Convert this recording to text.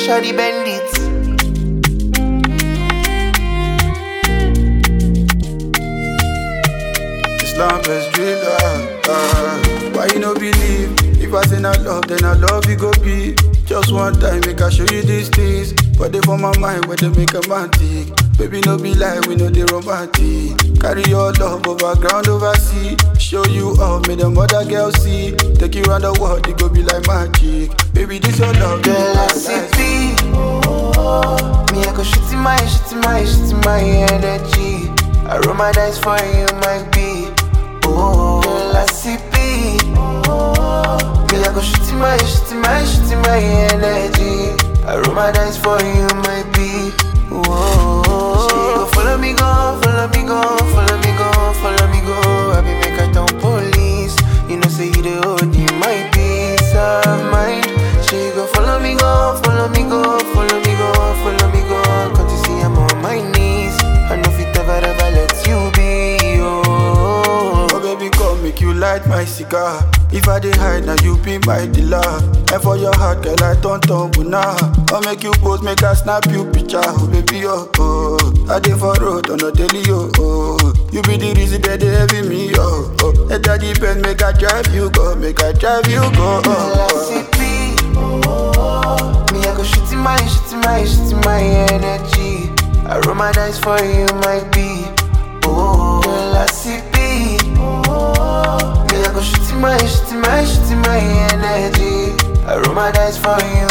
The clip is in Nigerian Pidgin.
shawty bend it. Islam best driller. Uh, why you no believe? If I say not love, then I love you go be. Just one time, make I show you these things. But they for my mind where they make a man tick. Baby, no be lie, we know they romantic. Carry your love over ground, over sea. Show you all, make them other girls see. Take you around the world, it go be like magic. Baby, this your love, Girl, I see B. Me, I go shit in my, shit in my, shit in my energy. I roll my dice for you, my B. Oh, girl, I see B. Me, I go shit in my, shit in my, shit in my energy. I roll my dice for you, my B. Oh, she go follow me, go, follow me, go, follow me, go, follow me, go. I be make her town police. You know, say you the OD, my peace of mind. She go follow me, go, follow me, go, follow me, go, follow me, go. Can't you see I'm on my knees? I know if it ever, ever let you be. Oh, Oh baby, come make you light my cigar. If I dey hide, now you be my dealer. And for your heart, girl, I don't tumble now. I'll make you pose, make I snap you picture. Oh baby, oh, oh. I dey for road on a daily, oh, oh. You be the reason that they heavy me, oh, oh. And that depend, make I drive you go, make I drive you go, girl, I oh, see B. Me, I go shit in my, shit in my, shit in my energy. I roll my dice for you, my B. Oh, girl, I see B. Me, I go shit in my, shit in my, shit in my energy. I roll my dice for you,